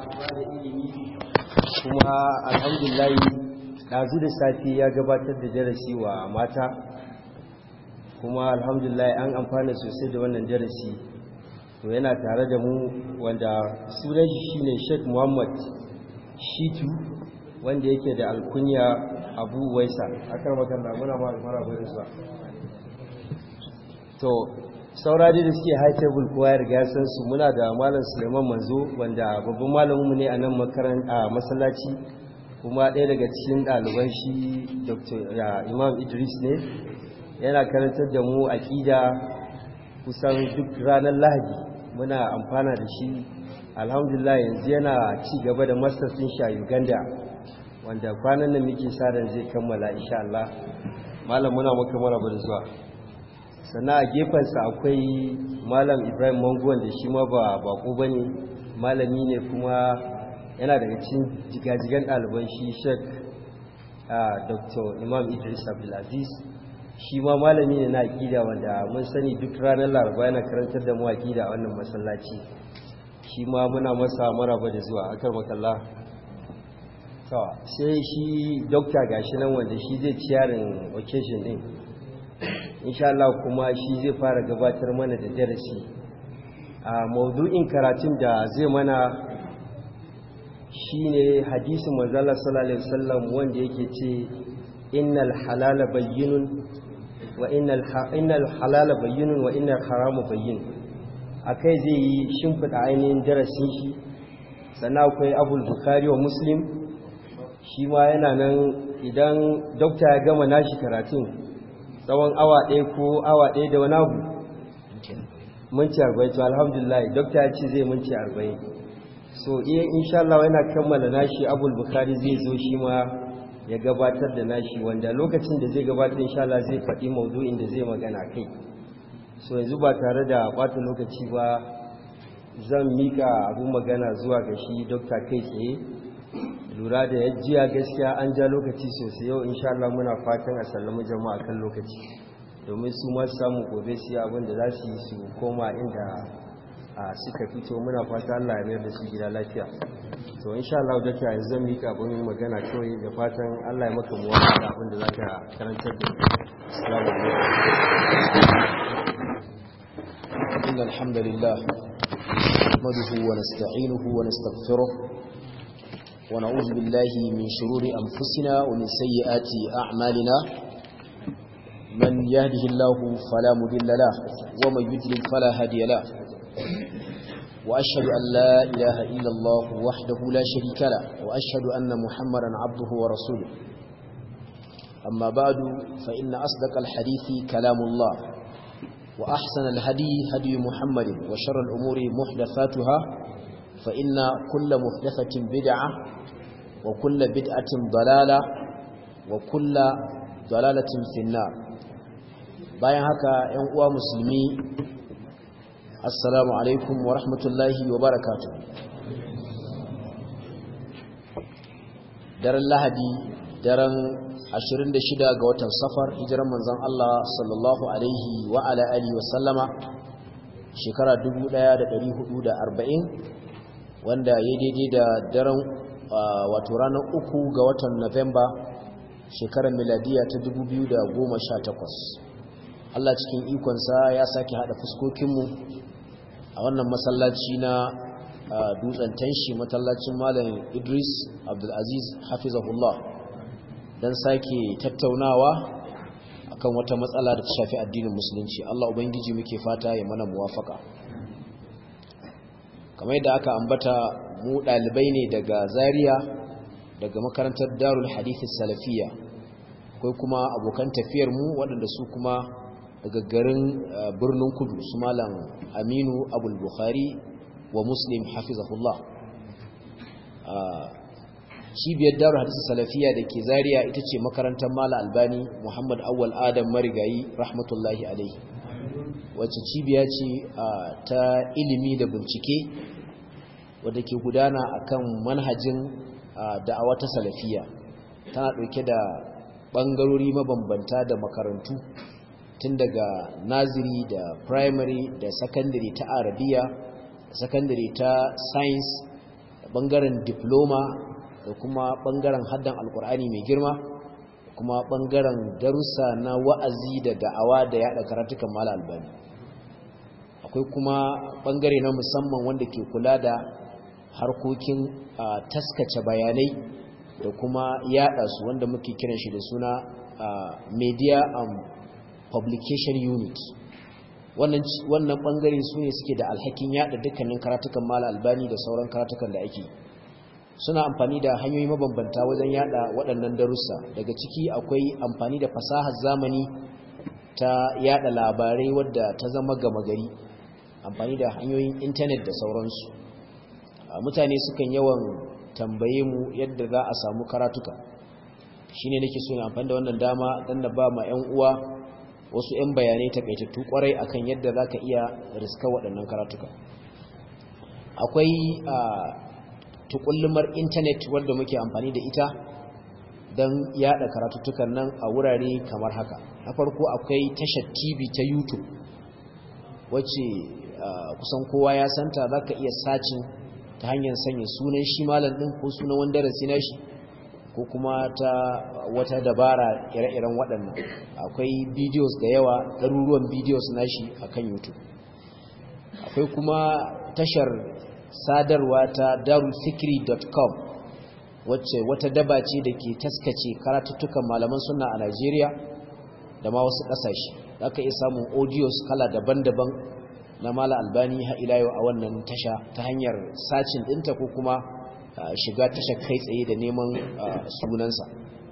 ba da ilimi kuma alhamdulillah ɗazu da safi ya gabatar da darasi wa mata kuma alhamdulillah an amfana sosai da wannan darasi to yana tare da mu wanda sunan shi shine Sheikh Muhammad Shitu wanda yake da alkunya Abu Waisa akan magana muna ma maraba da zuwa to saura da suke high table kowa ya riga san su muna da malam Suleiman Manzo wanda babban malamin mu ne a nan makaranta masallaci kuma ɗaya daga cikin ɗaliban shi Dr. Imam Idris ne yana karantar da mu aqida kusan duk ranar Lahadi muna amfana da shi alhamdulillah yanzu yana ci gaba da masters din shi a Uganda wanda kwanan nan muke sa ran zai kammala insha Allah malam muna maka maraba da zuwa sannan a gefensa akwai malam ibrahim mango wanda shi ma ba bako ba ne malami ne kuma yana daga cikin jigajigan ɗaliban shi shek dr imam idris abdulaziz shi ma malami ne na aƙida wanda mun sani duk ranar laraba yana karantar da mu aƙida a wannan masallaci shi ma muna masa maraba da zuwa akar makalla sai shi dokta gashi nan wanda shi zai ciyarin occasion din insha Allah kuma shi zai fara gabatar mana da darasi a maudu'in karatun da zai mana shine hadisin manzala sallallahu alaihi wasallam wanda yake ce innal halala bayyinun wa innal innal halala bayyinun wa innal harama bayyin akai zai yi shimfida ainihin darasin shi sannan akwai abul bukhari wa muslim shi ma yana nan idan dokta ya gama nashi karatun tsawon awa ɗaya ko awa ɗaya da wani abu minci arba'in to alhamdulillah dokta ya ce zai minci arba'in so iya insha Allah yana kammala nashi abul bukhari zai zo shi ma ya gabatar da nashi wanda lokacin da zai gabatar insha Allah zai faɗi maudu'in da zai magana kai so yanzu ba tare da ɓata lokaci ba zan mika abun magana zuwa ga shi dokta kai tsaye lura da yajiya gaskiya an ja lokaci sosai yau insha Allah muna fatan a sallama jama'a kan lokaci domin su ma samu gobe su yi abin da za su yi su koma inda suka fito muna fata Allah ya mayar da su gida lafiya to insha Allah da ta yanzu zan mika abin magana kawai da fatan Allah ya maka muwafa da abin da za ka karantar da Assalamu alaikum إن الحمد لله نحمده ونستعينه ونستغفره ونعوذ بالله من شرور أنفسنا ومن سيئات أعمالنا من يهده الله فلا مذل له ومن يدلل فلا هادي له وأشهد أن لا إله إلا الله وحده لا شريك له وأشهد أن محمدا عبده ورسوله أما بعد فإن أصدق الحديث كلام الله وأحسن الهدي هدي محمد وشر الأمور محدثاتها فإن كل محدثة بدعة وكل بدعة ضلالة وكل ضلالة في النار bayan haka ‘yan uwa musulmi assalamu alaikum wa rahmatullahi wa barakatu daren lahadi daren 26 ga watan safar hijiran manzon Allah sallallahu alaihi wa ala alihi wa sallama shekara 1440 wanda ya daidai da daren wato ranar uku ga watan Nuwamba shekarar miladiya ta 2018 Allah cikin ikonsa ya sake hada fuskokinmu a wannan masallaci na dutsen tanshi masallacin malam Idris Abdulaziz hafizahullah don sake tattaunawa akan wata matsala da ta shafi addinin musulunci Allah ubangiji muke fata ya mana muwafaka kamar yadda aka ambata mu ɗalibai ne daga zaria daga makarantar darul hadithi salafiya akwai kuma abokan tafiyar mu waɗanda su kuma daga garin birnin kudu su malam aminu abul bukhari wa muslim hafizahullah cibiyar darul hadithi salafiya da ke zaria ita ce makarantar mala albani muhammad awwal adam marigayi rahmatullahi alaihi wacce cibiya ce ta ilimi da bincike wadda ke gudana akan manhajin da'awa ta salafiya tana ɗauke da ɓangarori mabambanta da makarantu tun daga naziri da primary da secondary ta arabiya da secondary ta science bangaren diploma da kuma bangaren haddan alkur'ani mai girma kuma bangaren darussa na wa'azi da da'awa da yada karatukan mala albani akwai kuma bangare na musamman wanda ke kula da harkokin taskace bayanai da kuma yada su wanda muke kiran shi da suna media and publication unit wannan bangare su ne suke da alhakin yada dukkanin karatukan mala albani da sauran karatukan da ake suna amfani da hanyoyi mabambanta wajen yada waɗannan darussa daga ciki akwai amfani da fasahar zamani ta yada labarai wadda ta zama gama gari amfani da hanyoyin intanet da sauransu mutane sukan yawan tambaye mu yadda za a samu karatuka shine nake so na amfani da wannan dama dan na ba ma 'yan uwa wasu 'yan bayanai takaitattu kwarai akan yadda za ka iya riska waɗannan karatuka akwai tukullumar intanet wadda muke amfani da ita don yada karatuttukan nan a wurare kamar haka na farko akwai tashar tv ta youtube wacce kusan kowa ya santa za ka iya sacin ta hanyar sanya sunan shi malam ɗin ko sunan wanda darasi na shi ko kuma ta wata dabara ire-iren waɗannan akwai videos da yawa ɗaruruwan videos na shi a kan youtube akwai kuma tashar sadarwa ta darulfikri.com wacce wata daba ce da ke taskace karatuttukan malaman suna a Najeriya da ma wasu ƙasashe za ka iya samun audios kala daban-daban na mala albani ila yau a wannan tasha ta hanyar sacin ɗinta ko kuma shiga tashar kai tsaye da neman sunansa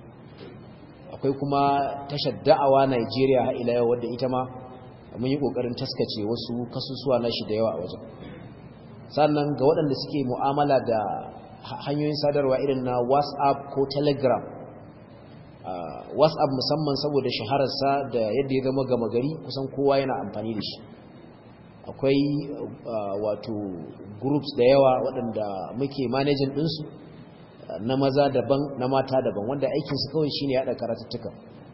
akwai kuma tashar da'awa Najeriya ila yau wadda ita ma mun yi ƙoƙarin taskace wasu kasusuwa na shi da yawa a wajen sannan ga waɗanda suke mu'amala da hanyoyin sadarwa irin na whatsapp ko telegram whatsapp musamman saboda shahararsa da yadda ya zama gama gari kusan kowa yana amfani da shi akwai wato groups da yawa waɗanda muke manajin ɗinsu na maza daban na mata daban wanda aikinsu kawai shine yaɗa karatuttuka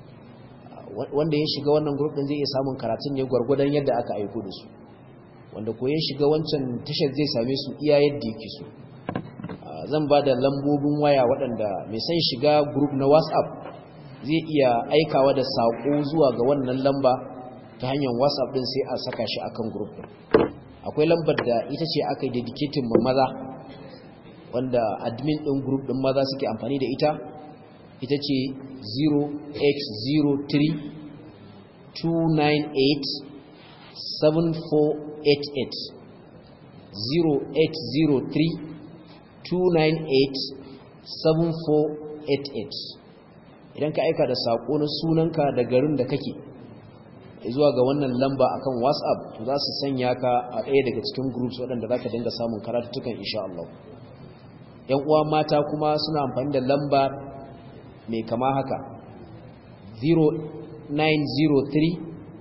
wanda ya shiga wannan group ɗin zai iya samun karatun ne gwargwadon yadda aka aiko da su wanda ko ya shiga wancan tashar zai same su iya yadda yake so zan ba da lambobin waya waɗanda mai son shiga group na whatsapp zai iya aikawa da saƙo zuwa ga wannan lamba ta hanyar whatsapp ɗin sai a saka shi akan group ɗin akwai lambar da ita ce aka yi dedicating ma maza wanda admin ɗin group ɗin maza suke amfani da ita ita ce 0803 298 7488 0803 298-7488 idan ka aika da saƙo na sunanka da garin da kake zuwa ga wannan lamba akan whatsapp to za su sanya ka a ɗaya daga cikin groups waɗanda za ka dinga samun karatuttukan insha Allah ‘yan uwa mata kuma suna amfani da lamba mai kama haka 0903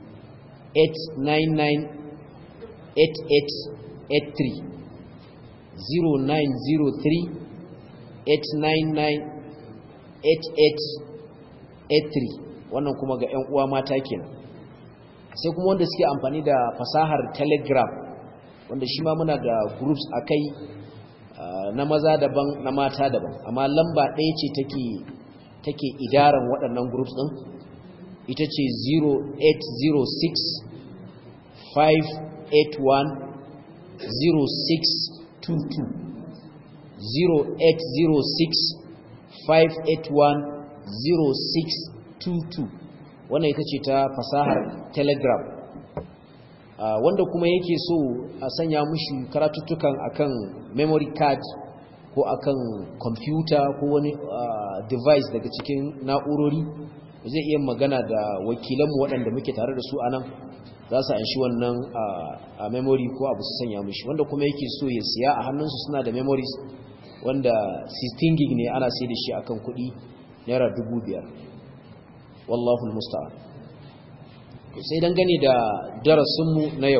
899 8883 0903-899-8883 wannan kuma ga 'yan uwa mata kenan sai kuma wanda suke amfani da fasahar telegram wanda shi ma muna da groups a kai na maza daban na mata daban amma lamba ɗaya ce take take idaran waɗannan groups ɗin ita ce 0806 581 06 0806-581-0622 wannan ita ce ta fasahar telegram wanda kuma yake so a sanya mushi karatuttukan akan memory card ko akan computer ko wani device daga cikin na'urori zai iya magana da wakilanmu waɗanda muke tare da su a nan za su anshi wannan a memory ko abu su sanya mushi wanda kuma yake so ya siya a hannunsu suna da memories wanda 16 gig ne ana sai da shi akan kuɗi naira 5,000 wallahu musta'an sai dangane da darasinmu na yau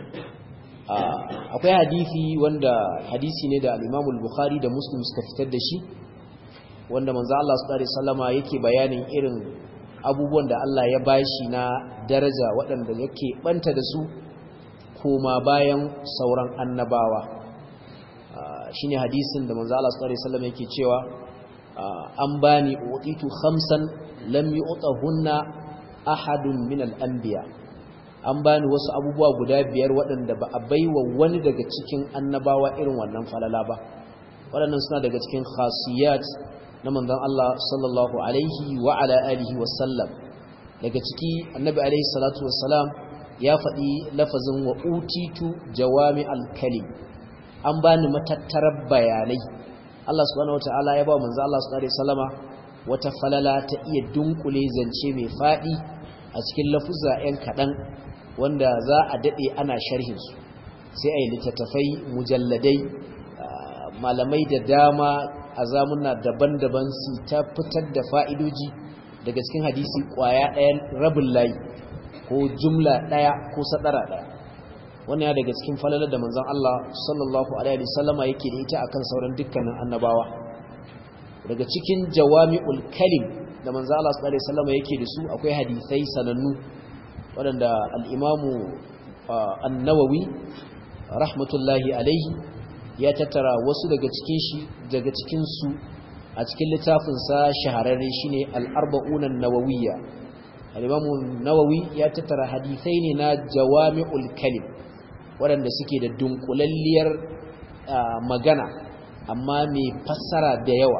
akwai hadisi wanda hadisi ne da al-Imam bukhari da Muslim suka fitar da shi wanda manzo Allah sallallahu alaihi wasallama yake bayanin irin abubuwan da Allah ya bashi na daraja waɗanda yake banta da su koma bayan sauran annabawa shine hadisin da manzo Allah sallallahu alaihi wasallam yake cewa an bani utitu khamsan lam yu'tahunna ahadun min al-anbiya an bani wasu abubuwa guda biyar waɗanda ba a baiwa wani daga cikin annabawa irin wannan falala ba waɗannan suna daga cikin khasiyat na manzon Allah sallallahu alaihi wa ala alihi wa sallam daga ciki annabi alaihi salatu wassalam ya faɗi lafazin wa utitu jawami al-kalim an bani matattarar bayanai Allah subhanahu wataala ya ba manzo Allah sallallahu alaihi wasallama wata falala ta iya dunkule zance mai fadi a cikin lafuzza ɗan kaɗan wanda za a daɗe ana sharhin su sai a yi littattafai mujalladai malamai da dama a zamuna daban-daban su ta fitar da fa'idoji daga cikin hadisi ƙwaya ɗayan rabin layi ko jumla ɗaya ko sadara ɗaya wannan ya daga cikin falalar da manzon Allah sallallahu alaihi wasallama yake da ita akan sauran dukkanin annabawa daga cikin jawami'ul kalim da manzon Allah sallallahu alaihi wasallama yake da su akwai hadisai sanannu waɗanda al-Imamu an-Nawawi rahmatullahi alaihi ya tattara wasu daga cikin shi daga cikin su a cikin littafin sa shahararre shine al-arba'un an-nawawiyya al-Imamu Nawawi ya tattara hadisai ne na jawami'ul kalim waɗanda suke da dunkulalliyar magana amma mai fassara da yawa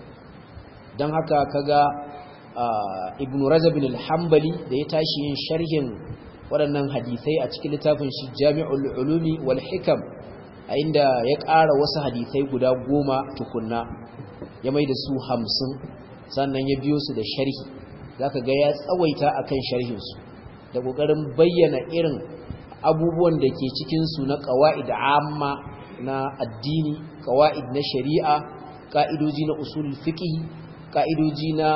don haka kaga ibn rajabin al-hambali da ya tashi yin sharhin waɗannan hadithai a cikin littafin shi jami'ul ulumi wal hikam a inda ya ƙara wasu hadithai guda goma tukunna ya mai da su hamsin sannan ya biyo su da sharhi za ka ga ya tsawaita akan sharhinsu da ƙoƙarin bayyana irin abubuwan da ke cikinsu na ƙawa'id amma na addini ƙawa'id na shari'a ƙa'idoji na usul fiƙi ƙa'idoji na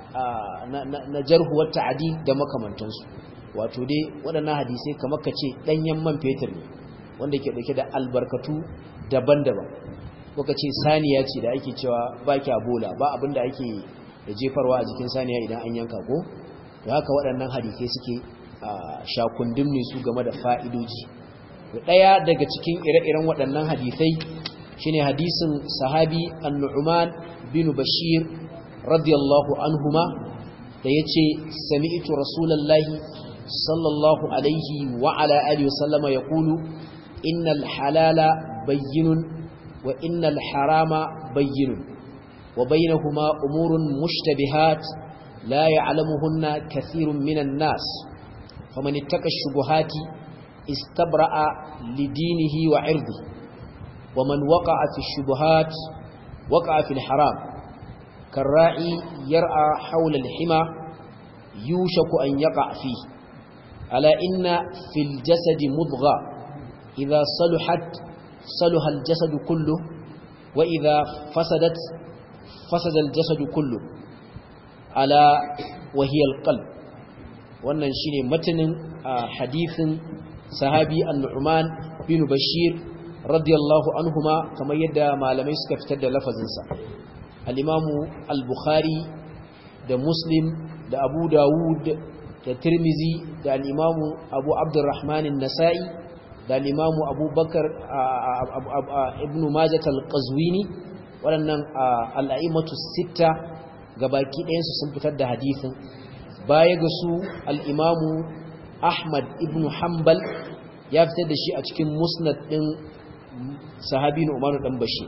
na jarhuwar ta'adi da makamantansu wato dai waɗannan hadisai kamar ka ce ɗanyen man fetur ne wanda ke ɗauke da albarkatu daban-daban ko ka ce saniya ce da ake cewa ba kya bola ba abin da ake da jefarwa a jikin saniya idan an yanka ko da haka waɗannan hadisai suke shakundin ne su game da fa'idoji ɗaya daga cikin ire-iren waɗannan hadisai shine hadisin sahabi annu'uman bin bashir radiyallahu anhuma da ya ce sami'tu rasulallahi sallallahu alaihi wa ala alihi wasallama ya kulu innal halala bayyinun wa innal harama bayyinun wa bainahuma umurun mushtabihat la ya'lamuhunna kathirun minan nas فمن اتقى الشبهات استبرأ لدينه وعرضه ومن وقع في الشبهات وقع في الحرام كالراعي يرعى حول الحمى يوشك أن يقع فيه ألا إن في الجسد مضغة إذا صلحت صلح الجسد كله وإذا فسدت فسد الجسد كله ألا وهي القلب wannan shine matanin hadisin sahabi an-Nu'man bin Bashir radiyallahu anhuma kamar yadda malamai suka fitar da lafazinsa al-Imam al-Bukhari da Muslim da Abu Dawud da Tirmizi da al-Imam Abu Abdurrahman an-Nasa'i da al-Imam Abu Bakar ibn Majah al-Qazwini waɗannan al-a'immatu sitta gabaki ɗayansu sun fitar da hadisin baya ga su al'imamu ahmad ibn hanbal ya fitar da shi a cikin musnad ɗin sahabi na umaru ɗan bashi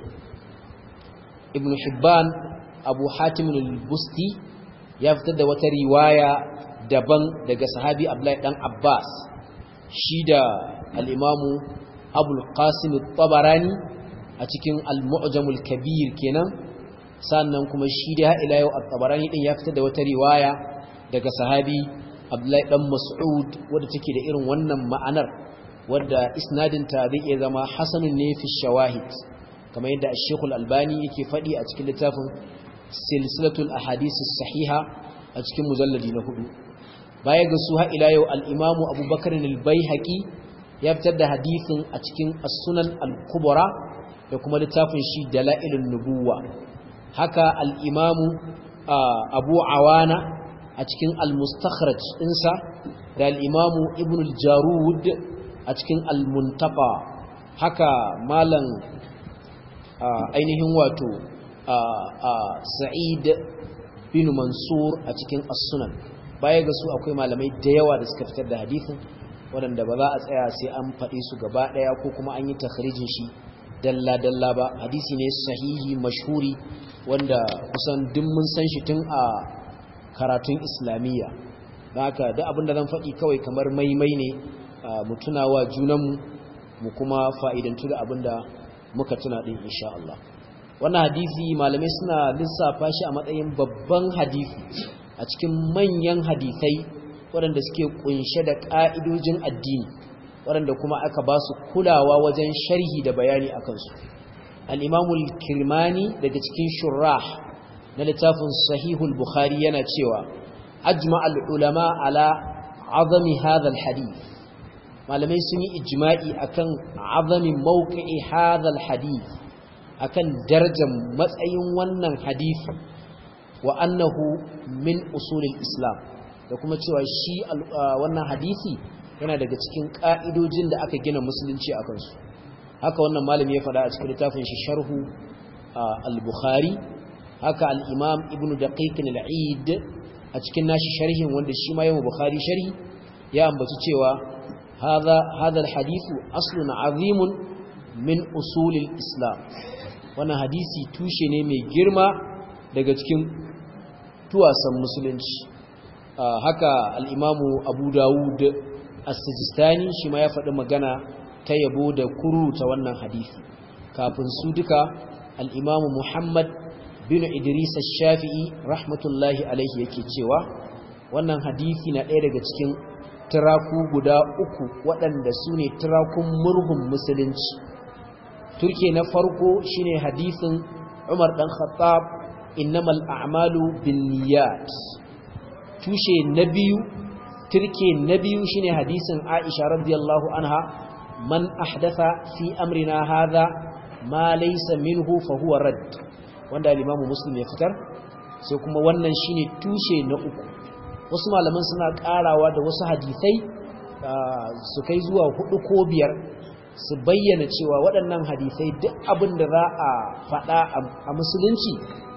ibn hibban abu hatimin al-busti ya fitar da wata riwaya daban daga sahabi abdullahi ɗan abbas shi da al'imamu abul qasim tabarani a cikin al-mu'jamul kabir kenan sannan kuma shi da ila yau at-tabarani din ya fitar da wata riwaya daga sahabi Abdullahi dan Mas'ud wanda take da irin wannan ma'anar wanda isnadinta zai iya zama hasanun ne fi shawahid kamar yadda Sheikh Al-Albani yake faɗi a cikin littafin Silsilatul Ahadith sahiha a cikin mujalladi na hudu baya ga su ha ila yau al-Imam Abu Bakar al-Baihaqi ya fitar da hadisin a cikin As-Sunan al-Kubra da kuma littafin shi Dalailun Nubuwa haka al-Imam Abu Awana a cikin al-mustakhraj ɗinsa da al-imamu ibn al-jarud a cikin al-muntaka haka malam ainihin wato sa'id bin mansur a cikin as-sunan baya ga su akwai malamai da yawa da suka fitar da hadisin waɗanda ba za a tsaya sai an faɗi su gaba ɗaya ko kuma an yi takharijin shi dalla-dalla ba hadisi ne sahihi mashhuri wanda kusan duk mun san shi tun a karatun islamiyya haka da abinda zan faɗi kawai kamar maimai ne mu tunawa junanmu mu kuma fa'idantu da abinda muka tuna ɗin insha Allah wannan hadisi malamai suna lissafa shi a matsayin babban hadisi a cikin manyan hadisai waɗanda suke kunshe da ƙa'idojin addini waɗanda kuma aka ba su kulawa wajen sharhi da bayani a kansu al'imamul kirmani daga cikin shurrah na littafin sahihul bukhari yana cewa ajma al'ulama ala azami hadhal hadith malamai sun yi ijma'i akan azami mawqi'i hadhal hadith akan darajar matsayin wannan hadisi wa annahu min usulil islam da kuma cewa shi wannan hadisi yana daga cikin ƙa'idojin da aka gina musulunci a kansu haka wannan malami ya faɗa a cikin littafin shi sharhu al-bukhari haka al-imam ibn daqiq al-eid a cikin nashi sharhin wanda shi ma yayin bukhari sharhi ya ambaci cewa hadha hadha al-hadith aslun azimun min usul al-islam wannan hadisi tushe ne mai girma daga cikin tuwasan musulunci haka al-imamu abu dawud as-sijistani shi ma ya faɗi magana ta yabo da kuruta wannan hadisi kafin su duka al-imamu muhammad bin idris ash-shafi'i rahmatullahi alaihi yake cewa wannan hadisi na ɗaya daga cikin tiraku guda uku waɗanda su ne tirakun murhun musulunci turke na farko shine hadisin umar ɗan khattab innamal a'malu bin niyyat tushe na biyu turke na biyu shine hadisin Aisha radiyallahu anha man ahdatha fi amrina hadha ma laysa minhu fa huwa rad wanda al-Imam Muslim ya fitar sai kuma wannan shine tushe na uku wasu malaman suna karawa da wasu hadisai su kai zuwa hudu ko biyar su bayyana cewa waɗannan hadisai duk abin da za a faɗa a musulunci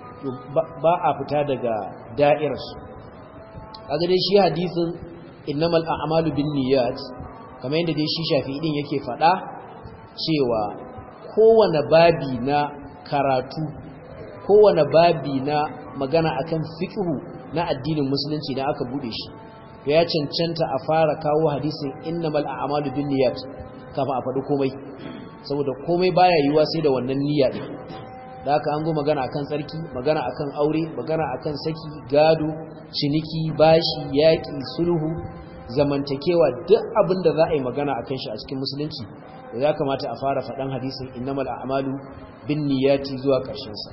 ba a fita daga da'irarsu kaga dai shi hadisin innamal a'malu binniyat kamar yadda dai shi Shafi'i din yake faɗa cewa kowane babi na karatu kowane babi na magana akan fiqhu na addinin musulunci da aka bude shi to ya cancanta a fara kawo hadisin innamal a'malu binniyat kafin a faɗi komai saboda komai baya yiwuwa sai da wannan niyya din da haka an zo magana akan tsarki magana akan aure magana akan saki gado ciniki bashi yaƙi sulhu zamantakewa duk abin da za a yi magana akan shi a cikin musulunci da ya kamata a fara faɗan hadisin innamal a'malu bin niyyati zuwa ƙarshen sa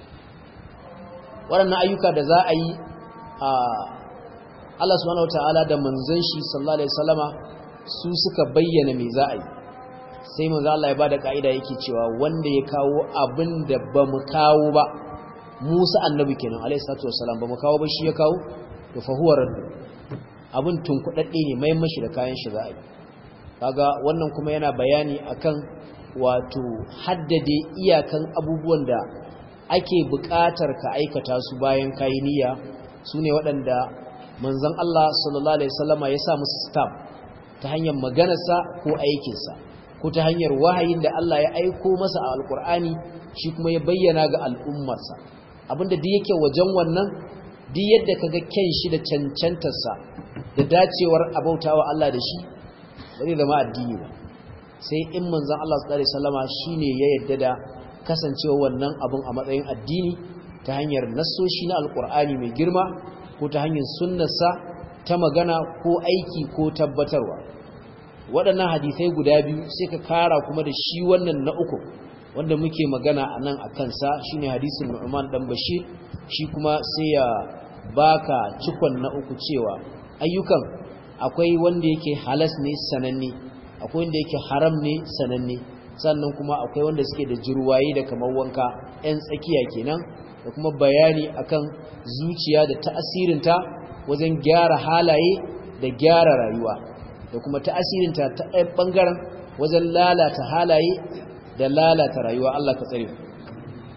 waɗannan ayyuka da za a yi a Allah subhanahu wataala da manzon shi sallallahu alaihi wasallama su suka bayyana me za a yi sai manzo Allah ya bada kaida yake cewa wanda ya kawo abin da ba mu kawo ba Musa annabi kenan alayhi salatu wasalam ba mu kawo ba shi ya kawo to fa huwa radd abin tunkudadde ne mai mashi da kayan shi za a yi kaga wannan kuma yana bayani akan wato haddade iyakan abubuwan da ake buƙatar ka aikata su bayan kayi niyya sune waɗanda manzon Allah sallallahu alaihi wasallama ya sa musu stamp ta hanyar maganarsa ko aikinsa ko ta hanyar wahayin da Allah ya aiko masa a alkur'ani shi kuma ya bayyana ga al'ummarsa abinda duk yake wajen wannan duk yadda kaga ken shi da cancantarsa da dacewar abautawa Allah da shi ba zai zama addini ba sai in manzon Allah sallallahu alaihi wasallama shine ya yadda da kasancewa wannan abun a matsayin addini ta hanyar nassoshi na alkur'ani mai girma ko ta hanyar sunnarsa ta magana ko aiki ko tabbatarwa waɗannan hadisai guda biyu sai ka kara kuma da shi wannan na uku wanda muke magana a nan a kansa shi ne hadisun nu'man ɗan bashir shi kuma sai ya baka cikon na uku cewa ayyukan akwai wanda yake halas ne sananne akwai wanda yake haram ne sananne sannan kuma akwai wanda suke da jirwaye da kamar wanka 'yan tsakiya kenan da kuma bayani akan zuciya da ta'asirinta wajen gyara halaye da gyara rayuwa da kuma ta'asirinta ta ɗaya ɓangaren wajen lalata halaye da lalata rayuwa Allah ka tsare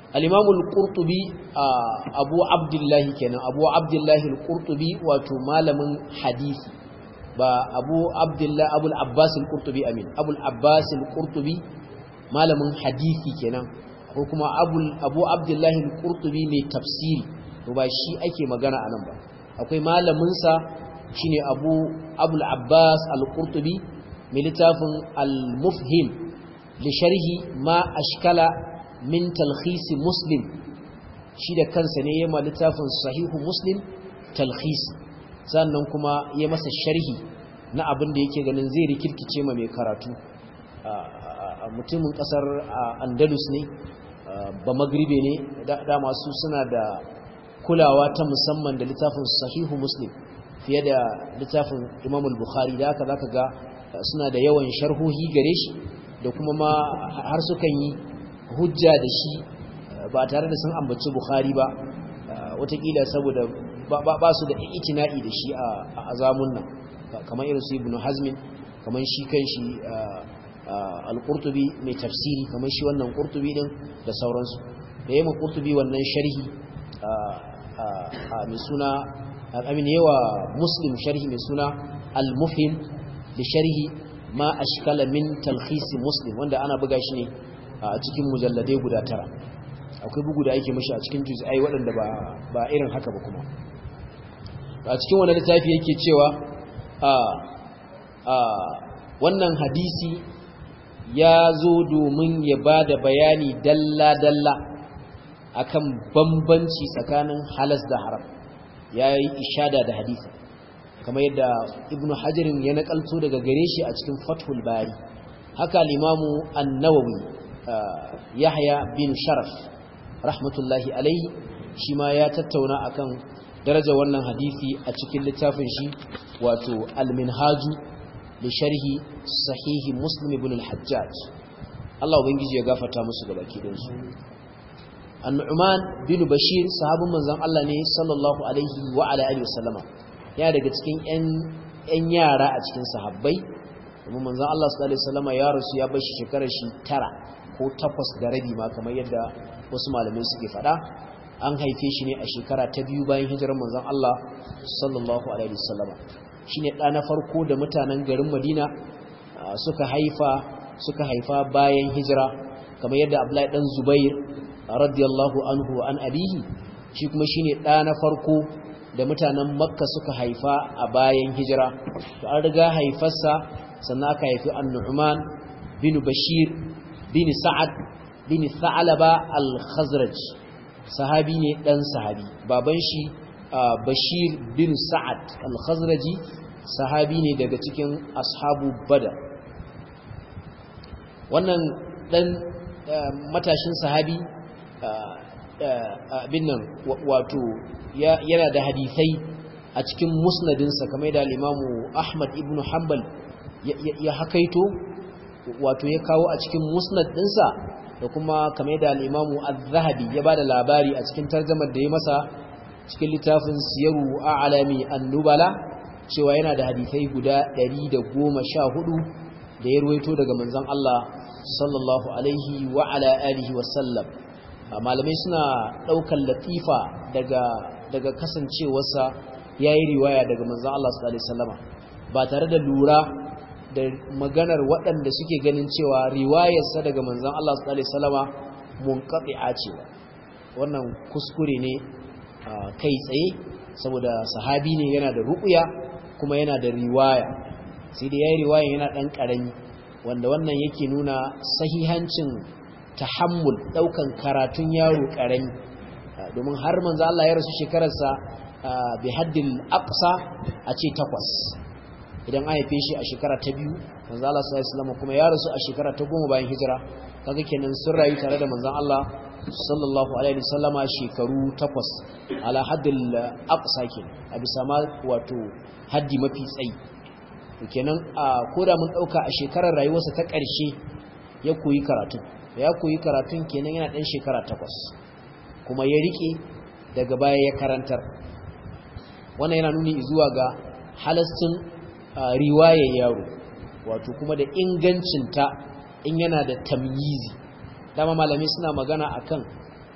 al-imam al-qurtubi abu abdullah kenan abu abdullah al-qurtubi wato malamin hadisi ba abu abdullah abul abbas al-qurtubi amin abul abbas al-qurtubi malamin hadisi kenan ko kuma abul abu abdullah al-qurtubi mai tafsiri to ba shi ake magana anan ba akwai malamin sa shine abu abul abbas al-qurtubi mai littafin al-mufhim li sharhi ma ashkala min talkhis muslim shi da kansa ne yayin littafin sahihu muslim talkhis sannan kuma ya masa sharhi na abin da yake ganin zai rikirkice ma mai karatu mutumin kasar andalus ne ba magribe ne da masu suna da kulawa ta musamman da littafin sahihu muslim fiye da littafin imam al-bukhari da haka zaka ga suna da yawan sharhohi gare shi da kuma ma har sukan yi hujja da shi ba tare da sun ambaci bukhari ba watakila saboda ba su da itina'i da shi a zamun nan kamar irin su ibn hazmin kamar shi kan shi al-qurtubi mai tafsiri kamar shi wannan qurtubi din da sauransu da yayin qurtubi wannan sharhi mai suna amin yawa muslim sharhi mai suna al-mufhim da sharhi ma ashkala min talkhis muslim wanda ana buga shi ne a cikin mujalladai guda tara akwai bugu da ake mashi a cikin juz'ai waɗanda ba ba irin haka ba kuma a cikin wannan littafi yake cewa a a wannan hadisi ya zo domin ya ba da bayani dalla-dalla akan bambanci tsakanin halas da haram ya yi ishada da hadisi kamar yadda ibnu hajarin ya nakalto daga gare shi a cikin fathul bari haka limamu annawawi yahya bin sharaf rahmatullahi alaihi shi ma ya tattauna akan daraja wannan hadisi a cikin littafin shi wato al-minhaju li sharhi sahihi muslim ibn al-hajjaj Allah ubangiji ya gafarta musu gaba kidan su An-Nu'man bin Bashir sahabin manzon Allah ne sallallahu alaihi wa ala alihi wasallama ya daga cikin ƴan ƴan yara a cikin sahabbai kuma manzon Allah sallallahu alaihi wasallama ya rasu ya bar shi shekarar shi tara ko takwas da rabi ma kamar yadda wasu malamai suke faɗa an haife shi ne a shekara ta biyu bayan hijirar manzon Allah sallallahu alaihi wasallama shine ɗa na farko da mutanen garin Madina suka haifa suka haifa bayan hijira kamar yadda Abdullahi dan Zubair radiyallahu anhu an abihi shi kuma shine ɗa na farko da mutanen Makka suka haifa a bayan hijira to an riga haifarsa sannan aka haifi An-Nu'man bin Bashir bin Sa'ad bin Tha'laba al-Khazraj sahabi ne dan sahabi baban shi Bashir bin Sa'ad al-Khazraji sahabi ne daga cikin ashabu Badar wannan dan matashin sahabi abin nan wato yana da hadisai a cikin musnadinsa kamar da limamu Ahmad ibn Hanbal ya hakaito wato ya kawo a cikin musnad ɗinsa da kuma kamar da limamu Az-Zahabi ya bada labari a cikin tarjumar da ya masa cikin littafin Siyaru A'lami An-Nubala cewa yana da hadisai guda 114 da ya ruwaito daga manzon Allah sallallahu alaihi wa ala alihi wa sallam malamai suna daukan latifa daga daga kasancewarsa yayi riwaya daga manzon Allah sallallahu alaihi wasallama ba tare da lura da maganar waɗanda suke ganin cewa riwayarsa daga manzon Allah sallallahu alaihi wasallama munqati'a ce wannan kuskure ne kai tsaye saboda sahabi ne yana da ruqya kuma yana da riwaya sai da yayi riwaya yana dan karami wanda wannan yake nuna sahihancin tahammul daukan karatun yaro karami domin har manzo Allah ya rasu shekararsa bi haddil aqsa a ce takwas idan an haife shi a shekara ta biyu manzo Allah sallallahu alaihi wasallam kuma ya rasu a shekara ta goma bayan hijira kaga kenan sun rayu tare da manzon Allah sallallahu alaihi wasallama shekaru takwas ala haddil aqsa kenan a bisa ma wato haddi mafi tsayi kenan a koda mun dauka a shekarar rayuwarsa ta ƙarshe ya koyi karatu da ya koyi karatun kenan yana dan shekara takwas kuma ya rike daga baya ya karantar wannan yana nuni zuwa ga halastin riwayar yaro wato kuma da ingancinta in yana da tamyizi dama malamai suna magana akan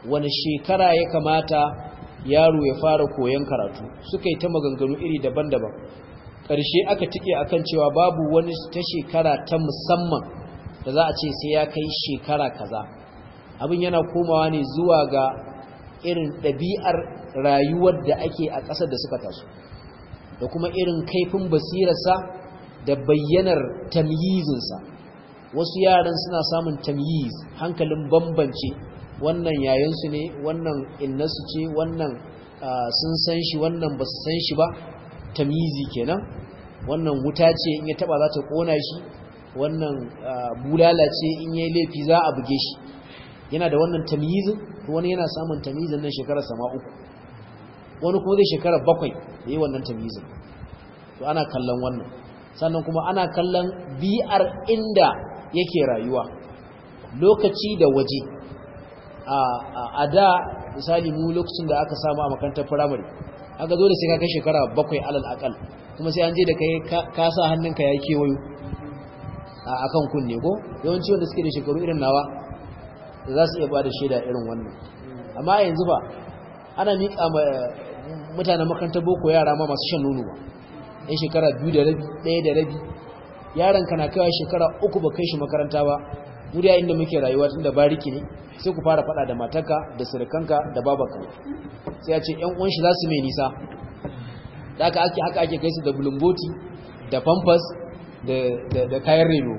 wani shekara ya kamata yaro ya fara koyon karatu suka yi ta maganganu iri daban-daban ƙarshe aka tike akan cewa babu wani ta shekara ta musamman da za a ce sai ya kai shekara kaza abin yana komawa ne zuwa ga irin ɗabi'ar rayuwar da ake a ƙasar da suka taso da kuma irin kaifin basirarsa da bayyanar tamyizinsa wasu yaran suna samun tamyiz hankalin bambance wannan yayansu ne wannan innasu ce wannan sun san shi wannan ba su san shi ba tamyizi kenan wannan wuta ce in ya taba za ta kona shi wannan bulala ce in yayi laifi za a buge shi yana da wannan tamyizin wani yana samun tamyizin nan shekarar sama uku wani kuma zai shekara bakwai da yi wannan tamyizin to ana kallon wannan sannan kuma ana kallon bi'ar inda yake rayuwa lokaci da waje a da misali mu lokacin da aka samu a makarantar firamare aka zo da sai ka kai shekara bakwai alal akal kuma sai an je da kai ka sa hannunka ya kewayo a kan kunne ko yawanci wanda suke da shekaru irin nawa za su iya ba da shaida irin wannan amma yanzu ba ana miƙa mutanen makarantar boko yara ma masu shan nono ba yan shekara biyu da rabi ɗaya da rabi yaron ka na kawai shekara uku ba kai shi makaranta ba wuriya inda muke rayuwa tun da bariki ne sai ku fara faɗa da matarka da surukanka da babanka sai a ce yan uwan shi za su mai nisa da aka ake haka ake kai su da bulumboti da pampas da kayan reno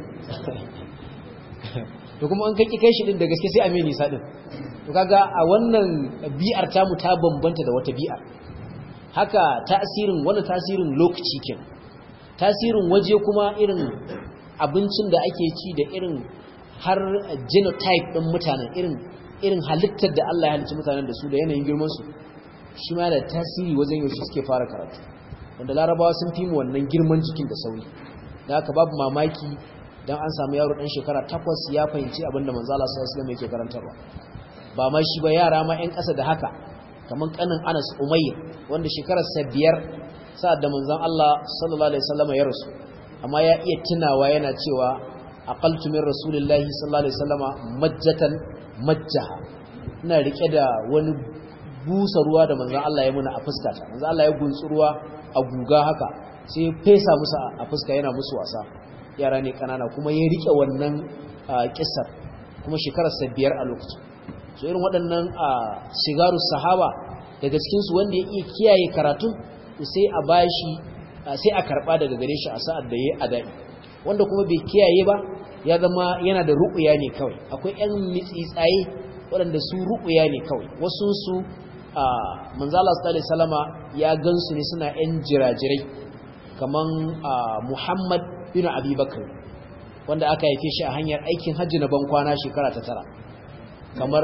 to kuma an kai kai shi din da gaske sai a mai nisa din to kaga a wannan bi'ar tamu ta bambanta da wata bi'ar haka tasirin wani tasirin lokaci ken tasirin waje kuma irin abincin da ake ci da irin har genotype din mutanen irin irin halittar da Allah ya halicci mutanen da su da yanayin girman su shi ma da tasiri wajen yaushe suke fara karatu wanda larabawa sun fi mu wannan girman jikin da sauri da haka babu mamaki dan an samu yaro dan shekara takwas ya fahimci abinda manzo Allah sallallahu alaihi wasallam yake karantarwa ba ma shi ba yara ma ƴan ƙasa da haka kaman kanin Anas Umayr wanda shekarar sa biyar sa'ad da manzon Allah sallallahu alaihi wasallam ya rasu amma ya iya tunawa yana cewa aqaltu min rasulillahi sallallahu alaihi wasallam majjatan majjaha ina rike da wani busa ruwa da manzon Allah ya muna a fuskata manzon Allah ya guntsu ruwa a guga haka sai fesa musu a fuska yana musu wasa yara ne kanana kuma ya rike wannan kissar kuma shekarar sa biyar a lokacin so irin waɗannan sigaru sahaba daga cikin su wanda ya iya kiyaye karatun sai a bashi sai a karba daga gare shi a sa'ad da yayi adai wanda kuma bai kiyaye ba ya zama yana da ru'uya ne kawai akwai ƴan mitsitsaye waɗanda su ru'uya ne kawai wasu su manzo Allah sallallahu alaihi wasallama ya gansu ne suna ƴan jirajirai kaman Muhammad bin Abi Bakr wanda aka haife shi a hanyar aikin hajji na bankwana shekara ta tara kamar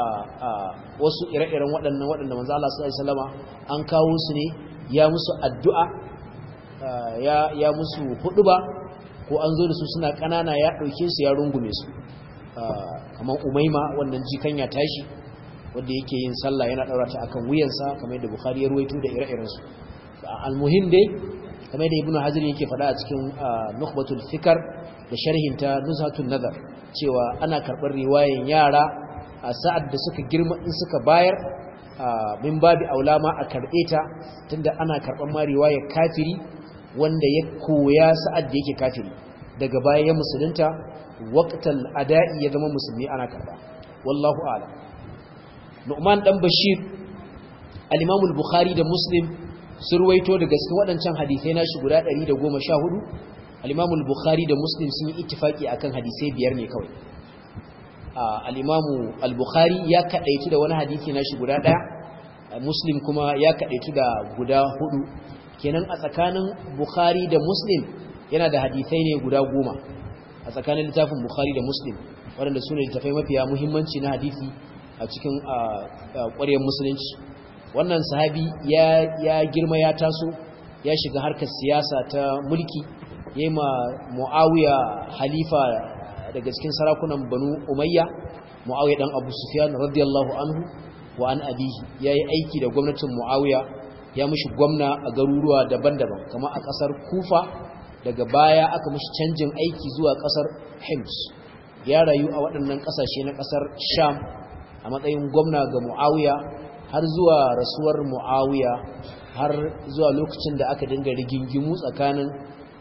wasu ire-iren waɗannan waɗanda manzo Allah sallallahu alaihi wasallama an kawo su ne ya musu addu'a ya musu huduba ko an zo da su suna ƙanana ya ɗauke su ya rungume su kamar umaima wannan jikan ya tashi wanda yake yin sallah yana ɗaura ta akan wuyansa kamar yadda bukhari ya ruwaito da ire-irensu almuhim dai kamar yadda ibnu hajar yake faɗa a cikin nukhbatul fikar da sharhinta nuzhatun nazar cewa ana karɓar riwayan yara a sa'ad da suka girma in suka bayar min babi aula ma a karɓe ta tunda ana karɓar ma riwayar kafiri wanda ya koya sa'ad da yake kafiri daga baya ya musulunta waqtal ada'i ya zama musulmi ana karɓa wallahu a'lam Nu'man dan Bashir al-Imam al-Bukhari da Muslim sun ruwaito daga cikin waɗancan hadisai nashi guda 114 al-Imam al-Bukhari da Muslim sun yi ittifaki akan hadisai biyar ne kawai al-Imam al-Bukhari ya kadaitu da wani hadisi nashi guda daya Muslim kuma ya kadaitu da guda hudu kenan a tsakanin Bukhari da Muslim yana da hadisai ne guda goma a tsakanin littafin Bukhari da Muslim waɗanda su ne littafai mafiya muhimmanci na hadisi a cikin ƙwarewar musulunci wannan sahabi ya girma ya taso ya shiga harkar siyasa ta mulki ya yi ma mu'awiya halifa daga cikin sarakunan banu umayya mu'awiya dan abu sufyan radiyallahu anhu wa an abihi ya yi aiki da gwamnatin mu'awiya ya mushi gwamna a garuruwa daban-daban kamar a ƙasar kufa daga baya aka mushi canjin aiki zuwa ƙasar hims ya rayu a waɗannan ƙasashe na ƙasar sham a matsayin gwamna ga muawiya har zuwa rasuwar muawiya har zuwa lokacin da aka dinga rigingimu tsakanin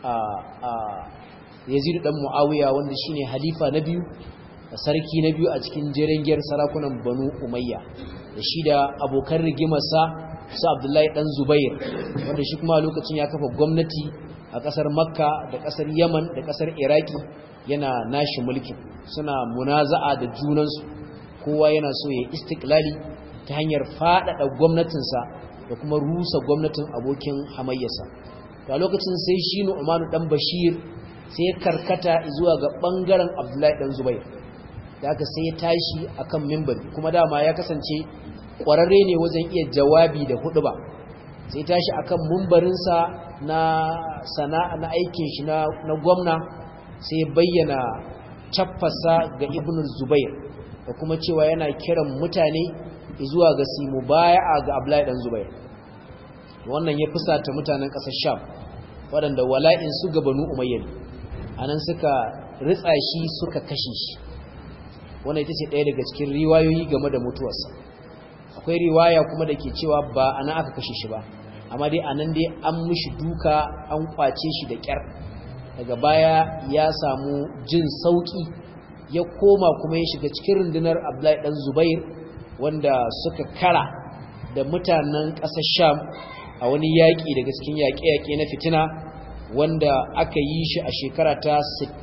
yazidu dan muawiya wanda shine halifa na biyu sarki na biyu a cikin jerengiyar sarakunan banu umayya da shi da abokan rigimarsa su abdullahi dan zubair wanda shi kuma lokacin ya kafa gwamnati a kasar makka da kasar yaman da kasar iraki yana nashi mulkin suna munaza'a da junansu kowa yana so ya istiklali ta hanyar faɗaɗa gwamnatinsa da kuma rusa gwamnatin abokin hamayyarsa to a lokacin sai shi nu'manu dan bashir sai ya karkata zuwa ga bangaren abdullahi dan zubair da aka sai ya tashi akan mimbari kuma dama ya kasance kwararre ne wajen iya jawabi da hudu ba sai tashi akan mimbarinsa na sana'a na aikin shi na gwamna sai bayyana caffasa ga ibn zubair da kuma cewa yana kiran mutane zuwa ga simu baya ga abdullahi dan zubair wannan ya fusata mutanen ƙasar sham waɗanda wala'in su ga banu umayyar anan suka ritsa shi suka kashe shi wannan ita ce ɗaya daga cikin riwayoyi game da mutuwarsa akwai riwaya kuma da ke cewa ba ana aka kashe shi ba amma dai anan dai an mishi duka an kwace shi da ƙyar daga baya ya samu jin sauƙi ya koma kuma ya shiga cikin rundunar abdullahi ɗan zubair wanda suka kara da mutanen ƙasar sham a wani yaƙi daga cikin yaƙe-yaƙe na fitina wanda aka yi shi a shekara ta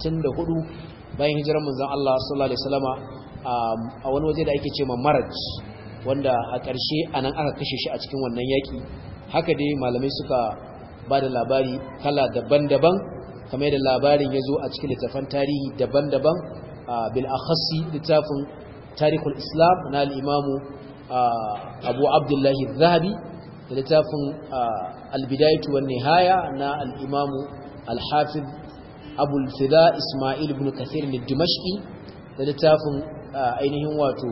64 bayan hijirar manzon Allah sallallahu alaihi wasallama a wani waje da ake ce ma maraj wanda a ƙarshe anan aka kashe shi a cikin wannan yaƙi haka dai malamai suka ba da labari kala daban-daban kamar da labarin ya zo a cikin littafan tarihi daban-daban bil akhassi littafin tarihul islam na al-imamu abu abdullahi zahabi da littafin albidaitu wa nihaya na al'imamu alhafiz abul fida ismail ibn kathir ne dimashki da littafin ainihin wato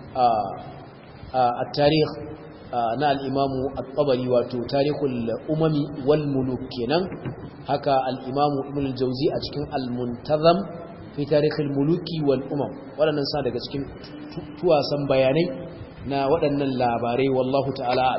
a tarih na al'imamu al-tabari wato tarihul umami wal muluk kenan haka al'imamu ibn jauzi a cikin al-muntazam fi tarihul muluki wal umam waɗannan sa daga cikin tuwasan bayanai na waɗannan labarai wallahu ta'ala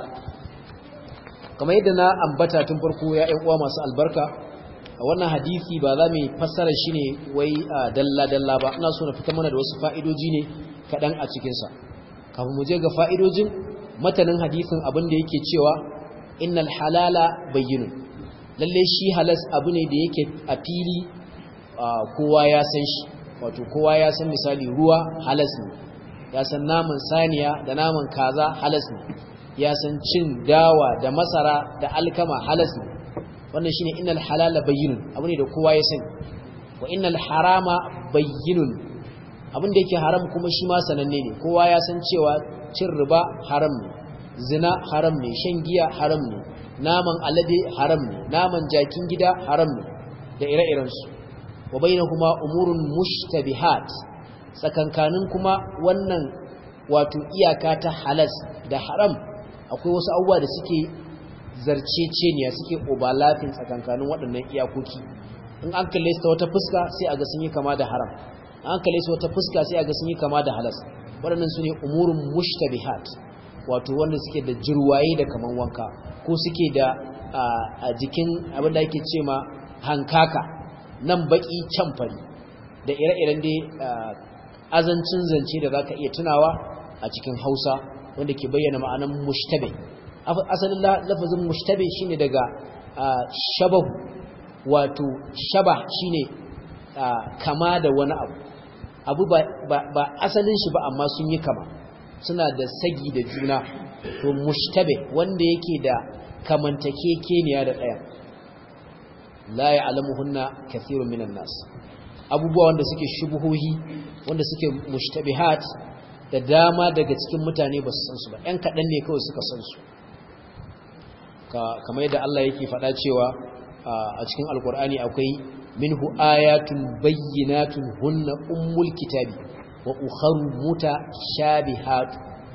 kamar yadda na ambata tun farko ya ƴan uwa masu albarka a wannan hadisi ba za mu fassara shi ne wai dalla dalla ba ina so na fitar mana da wasu fa'idoji ne kaɗan a cikinsa kafin mu je ga fa'idojin matanin hadisin abin da yake cewa innal halala bayyinun lalle shi halas abu ne da yake a fili kowa ya san shi wato kowa ya san misali ruwa halas ne ya san naman saniya da naman kaza halas ne ya san cin dawa da masara da alkama halas ne wannan shine innal halala bayyinun abu ne da kowa ya sani wa innal harama bayyinun abin da yake haram kuma shi ma sananne ne kowa ya san cewa cin riba haram ne zina haram ne shan giya haram ne naman alade haram ne naman jakin gida haram ne da ire-iren su wa bainahuma umurun mushtabihat tsakankanin kuma wannan wato iyaka ta halas da haram akwai wasu abubuwa da suke zarceceniya suke obalafin tsakankanin waɗannan iyakoki in an kalle su ta wata fuska sai a ga sun yi kama da haram an kalle su wata fuska sai a ga sun yi kama da halas waɗannan su ne umurun mushtabihat wato wanda suke da jirwaye da kaman wanka ko suke da a jikin abin da ake ce ma hankaka nan baki can fari da ire-iren dai azancin zance da zaka iya tunawa a cikin Hausa wanda ke bayyana ma'anan mushtabe asalin lafazin mushtabe shine daga shabahu wato shabah shine kama da wani abu abu ba asalin shi ba amma sun yi kama suna da sagi da juna to mushtabe wanda yake da kamantakekeniya da ɗaya la ya'lamuhunna kathirun minan nas abubuwa wanda suke shubuhohi wanda suke mushtabihat da dama daga cikin mutane ba su san su ba ɗan kaɗan ne kawai suka san su kamar yadda Allah yake faɗa cewa a cikin alkur'ani akwai minhu ayatun bayyinatun hunna ummul kitabi wa ukharu mutashabihat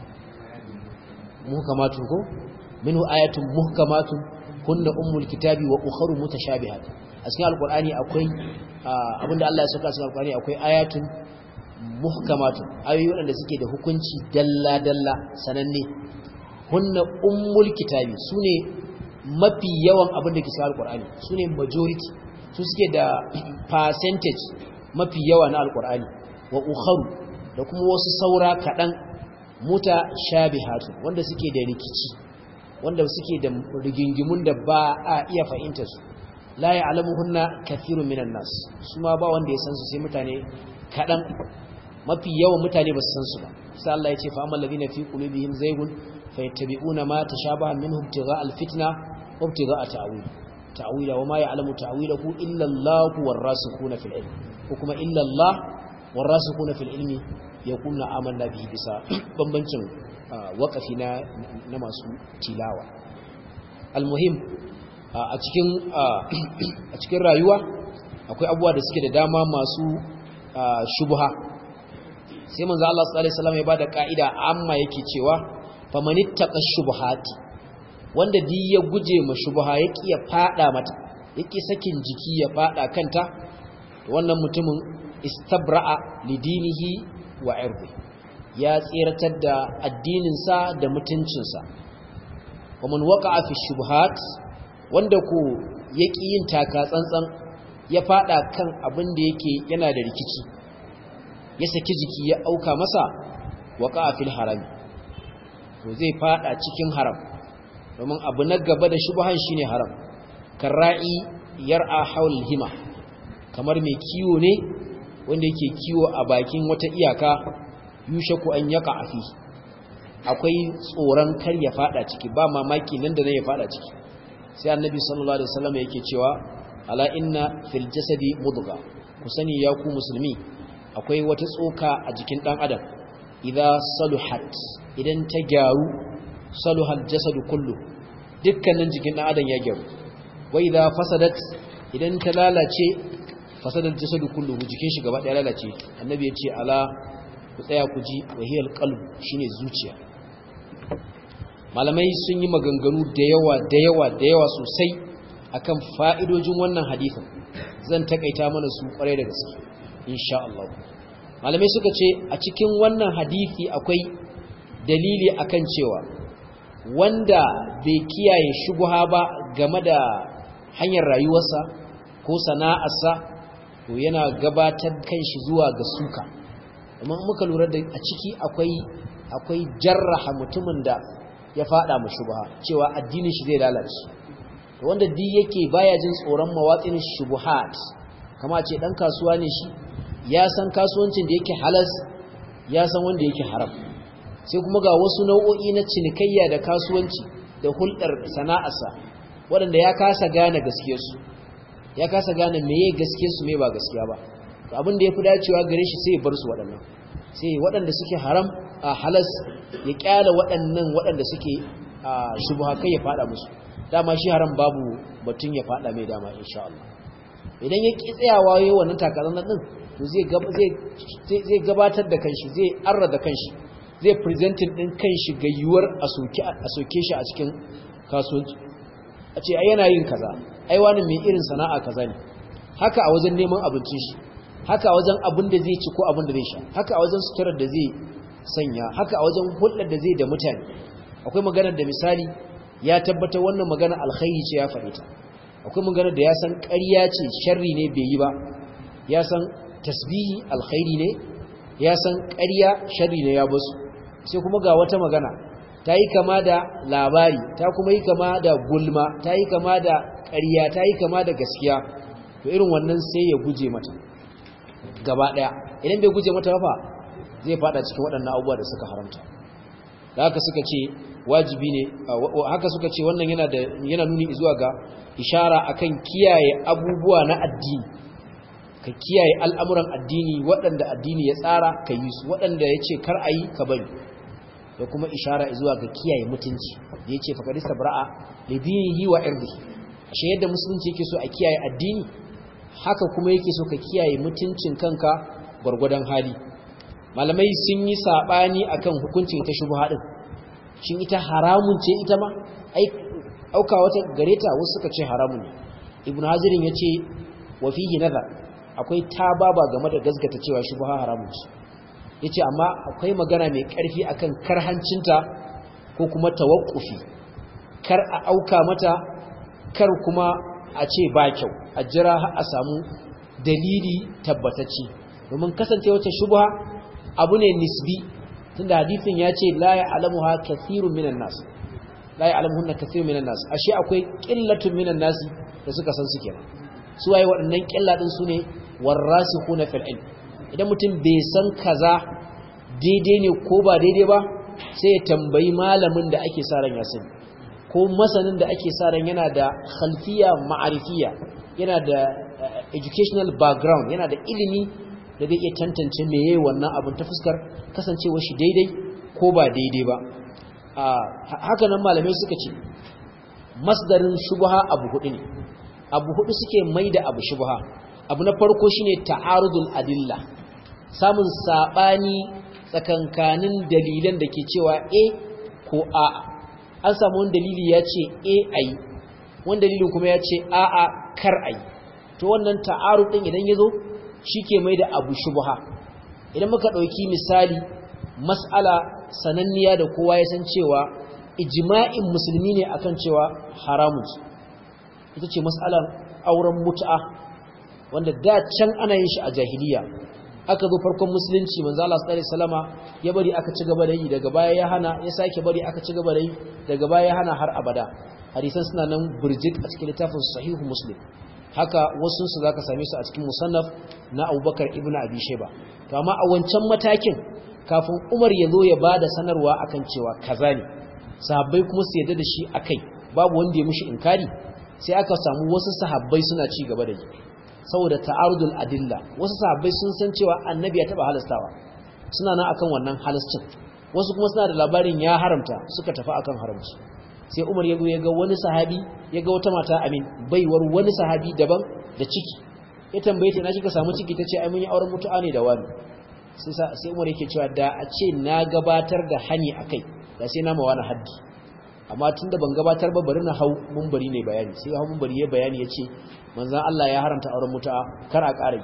muhkamatun ko minhu ayatun muhkamatun hunna ummul kitabi wa ukharu mutashabihat a cikin alkur'ani akwai abinda Allah ya saka cikin alkur'ani akwai ayatun muhkamatun ayoyi waɗanda suke da hukunci dalla dalla sananne hunna ummul kitabi sune mafi yawan abin da ke cikin alqur'ani sune majority su suke da percentage mafi yawa na alqur'ani wa ukharu da kuma wasu saura kaɗan muta shabihatu wanda suke da rikici wanda suke da rigingimun da ba a iya fahimtar su la ya'lamuhunna kathirun minan nas su ma ba wanda ya san su sai mutane kaɗan mafi yawan mutane ba su san su ba sai Allah ya ce fa amal ladina fi qulubihim zaygun fayattabi'una ma tashabaha minhu ibtigha'a alfitna wa ibtigha'a ta'wil ta'wila wa ma ya'lamu ta'wilahu illa Allah warasikhuna fil ilm ko kuma illa Allah warasikhuna fil ilmi yaquluna amanna bihi bisa bambancin waqafi na na masu tilawa almuhim a cikin a cikin rayuwa akwai abubuwa da suke da dama masu shubha sai manzo Allah sallallahu alaihi wasallam ya bada kaida amma yake cewa famanittaqa shubhati wanda di ya guje ma shubha yake ya fada mata yake sakin jiki ya fada kanta to wannan mutumin istabra'a lidinihi wa irdi ya tsiratar da addinin sa da mutuncin sa waman waqa'a fi shubhat wanda ko yake yin taka tsantsan ya fada kan abin da yake yana da rikici ya saki jiki ya auka masa waqa fil harami to zai fada cikin haram domin abu na gaba da shubhan shine haram karra'i yar'a haul hima kamar mai kiwo ne wanda yake kiwo a bakin wata iyaka yushaku an yaka afi akwai tsoron kar ya fada ciki ba mamaki nan da nan ya fada ciki sai annabi sallallahu alaihi wasallam yake cewa ala inna fil jasadi mudgha ku sani ya ku musulmi akwai wata tsoka a jikin dan adam idza saluhat idan ta gyaru saluhal jasadu kullu dukkanin jikin dan adam ya gyaru wa idza fasadat idan ta lalace fasadal jasadu kullu jikin shi gaba daya lalace annabi ya ce ala ku tsaya ku ji wahiyal qalb shine zuciya malamai sun yi maganganu da yawa da yawa da yawa sosai akan fa'idojin wannan hadisin zan takaita mana su kwarai da gaske insha Allah malamai suka ce a cikin wannan hadisi akwai dalili akan cewa wanda bai kiyaye shubha ba game da hanyar rayuwarsa ko sana'arsa to yana gabatar kanshi zuwa ga suka amma muka lura da a ciki akwai akwai jarraha mutumin da ya fada mu shubha cewa addinin shi zai lalace wanda di yake baya jin tsoron mawatsin shubuhat kama ce dan kasuwa ne shi ya san kasuwancin da yake halas ya san wanda yake haram sai kuma ga wasu nau'o'i na cinikayya da kasuwanci da hulɗar sana'arsa waɗanda ya kasa gane gaskiyarsu ya kasa gane meye gaskiyarsu me ba gaskiya ba to abin da ya fi dacewa gare shi sai ya bar su waɗannan sai waɗanda suke haram a halas ya kyala waɗannan waɗanda suke shubha kai ya faɗa musu dama shi haram babu batun ya faɗa mai dama insha Allah idan ya ki tsayawa yayin wannan takalan din to zai zai gabatar da kanshi zai arra da kanshi zai presenting din kanshi ga yuwar a soke a soke shi a cikin kasuwanci a ce ai yana yin kaza ai wani mai irin sana'a kaza ne haka a wajen neman abincin shi haka a wajen abin da zai ci ko abin da zai sha haka a wajen suturar da zai sanya haka a wajen hulɗar da zai da mutane akwai maganar da misali ya tabbata wannan magana alkhairi ce ya faɗi ta akwai magana da ya san ƙarya ce sharri ne bai yi ba ya san tasbihi alkhairi ne ya san ƙarya sharri ne ya basu sai kuma ga wata magana ta yi kama da labari ta kuma yi kama da gulma ta yi kama da ƙarya ta yi kama da gaskiya to irin wannan sai ya guje mata gaba ɗaya idan bai guje mata ba zai fada cikin waɗannan abubuwa da suka haramta da haka suka ce wajibi ne haka suka ce wannan yana da yana nuni zuwa ga ishara akan kiyaye abubuwa na addini ka kiyaye al'amuran addini waɗanda addini ya tsara ka yi su waɗanda ya ce kar a yi ka bari da kuma ishara zuwa ga kiyaye mutunci da ya ce faƙarista bra'a da dinihi wa irdihi ashe yadda musulunci yake so a kiyaye addini haka kuma yake so ka kiyaye mutuncin kanka gwargwadon hali malamai sun yi saɓani akan hukuncin ita shubha din shin ita haramun ce ita ma ai auka wata gareta wasu suka ce haramun ne ibnu hazirin yace wa fihi nazar akwai tababa game da gasgata cewa shubha haramun ce yace amma akwai magana mai karfi akan karhancinta ko kuma tawakkufi kar a auka mata kar kuma a ce ba kyau a jira har a samu dalili tabbatacce domin kasance wata shubha abu ne nisbi tunda hadisin ya ce la ya'lamuha kathirun minan nas la ya'lamuhunna kathirun minan nas ashe akwai qillatun minan nas da suka san su kenan su waye waɗannan qilla din su ne warasikhuna fil ilm idan mutum bai san kaza daidai ne ko ba daidai ba sai ya tambayi malamin da ake sa ran ya sani ko masanin da ake sa ran yana da khalfiya ma'arifiya yana da educational background yana da ilimi da zai iya tantance meye wannan abin ta fuskar kasancewa shi daidai ko ba daidai ba haka nan malamai suka ce masdarin shubha abu hudu ne abu hudu suke mai da abu shubha abu na farko shine ta'arudul adilla samun sabani tsakankanin dalilan da ke cewa a ko a an samu wani dalili ya ce a ayi wani dalilin kuma ya ce a a kar ayi to wannan ta'arud din idan ya zo shi ke mai da abu shubha idan muka ɗauki misali mas'ala sananniya da kowa ya san cewa ijma'in musulmi ne akan cewa haramun ita ce mas'alar auren mut'a wanda da can ana yin shi a jahiliya aka zo farkon musulunci manzo Allah sallallahu alaihi wasallama ya bari aka ci gaba da yi daga baya ya hana ya sake bari aka ci gaba da yi daga baya ya hana har abada hadisan suna nan burjik a cikin littafin sahihu muslim haka wasu su zaka same su a cikin musannaf na Abubakar ibn Abi Shayba to amma a wancan matakin kafin Umar ya zo ya bada sanarwa akan cewa kaza ne sahabbai kuma su yadda da shi akai babu wanda ya mushi inkari sai aka samu wasu sahabbai suna ci gaba da yi saboda ta'arudul adilla wasu sahabbai sun san cewa annabi ya taba halastawa suna nan akan wannan halascin wasu kuma suna da labarin ya haramta suka tafi akan haramci sai Umar ya zo ya ga wani sahabi ya ga wata mata amin baiwar wani sahabi daban da ciki ya tambaye ta na kika samu ciki tace ai mun yi auren mutu'a ne da wani sai sai Umar yake cewa da a ce na gabatar da hani akai da sai na mawana haddi amma tunda ban gabatar ba bari na hau munbari ne bayani sai hau munbari ya bayani yace manzon Allah ya haramta auren mutu'a kar a ƙara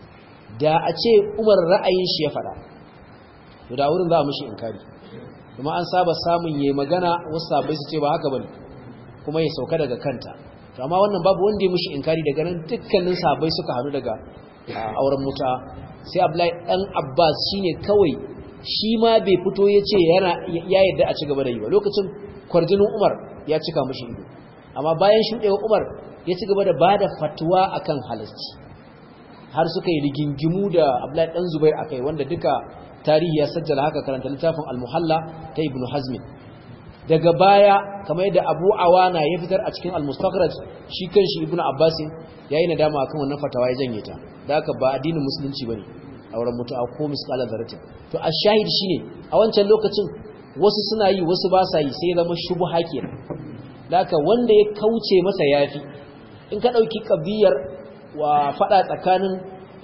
da a ce Umar ra'ayin shi ya faɗa to da wurin za mu shi inkari kuma an saba samun yayi magana wasu sabai su ce ba haka bane kuma ya sauka daga kanta to amma wannan babu wanda ya mishi inkari daga nan dukkanin sabai suka hadu daga auren muta sai Abdullahi dan Abbas shine kawai shi ma bai fito yace yana ya yarda a ci gaba da yi ba lokacin kwarjinin Umar ya cika mishi ido amma bayan shudewa Umar ya ci gaba da bada fatwa akan halalci har suka yi rigingimu da Abdullahi dan Zubair akai wanda duka tarihi ya sajjala haka karanta littafin al-muhalla ta ibnu hazmin daga baya kamar yadda abu awana ya fitar a cikin al-mustakhraj shi kanshi ibnu abbas yayi nadama akan wannan fatawa ya janye ta da haka ba addinin musulunci bane auren mutu'a ko misqala zaratin to ash-shahid shine a wancan lokacin wasu suna yi wasu ba sa yi sai zama shubha kenan da haka wanda ya kauce masa yafi in ka dauki kabiyar wa fada tsakanin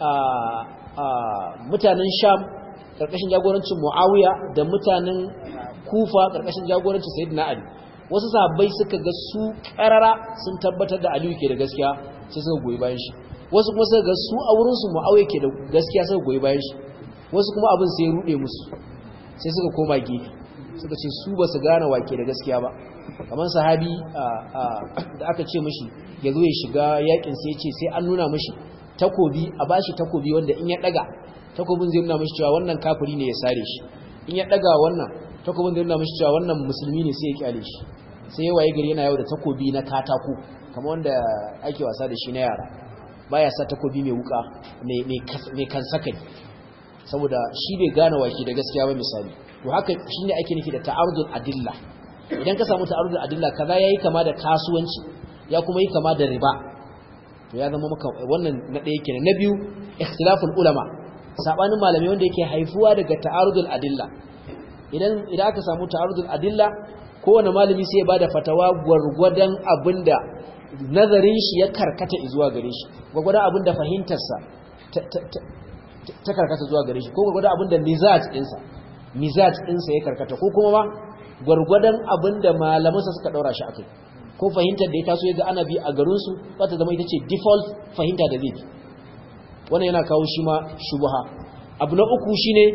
mutanen sham karkashin jagorancin Muawiya da mutanen Kufa karkashin jagorancin Sayyidina Ali wasu sahabbai suka ga su karara sun tabbatar da Aliyu ke da gaskiya sai suka goyi bayan shi wasu kuma suka ga su a wurin su Muawiya ke da gaskiya suka goyi bayan shi wasu kuma abin sai ya rude musu sai suka koma gefe suka ce su ba su gane wake da gaskiya ba kamar sahabi da aka ce mishi ya zo ya shiga yakin sai ya ce sai an nuna mishi takobi a bashi takobi wanda in ya daga takobin zai nuna mashi cewa wannan kafiri ne ya sare shi in ya daga wannan takobin zai nuna mashi cewa wannan musulmi ne sai ya kyale shi sai waye gari yana yau da takobi na katako kamar wanda ake wasa da shi na yara baya sa takobi mai wuka mai kan sakani saboda shi bai gane wake da gaskiya ba misali to haka shine ake nufi da ta'arudul adilla idan ka samu ta'arudul adilla kaza yayi kama da kasuwanci ya kuma yi kama da riba to ya zama maka wannan na ɗaya kenan na biyu ikhtilaful ulama sabanin malamai wanda yake haifuwa daga ta'arudul adilla idan idan aka samu ta'arudul adilla kowane malami sai ya bada fatawa gwargwadon abinda nazarin shi ya karkata zuwa gare shi gwargwadon abinda fahimtarsa ta karkata zuwa gare shi ko gwargwadon abinda mizaj ɗinsa mizaj ɗinsa ya karkata ko kuma ma gwargwadon abinda malamansa suka ɗaura shi akai ko fahimtar da ya taso ya ga ana bi a garinsu za ta zama ita ce default fahimta da zai bi wannan yana kawo shi ma shubha abu na uku shine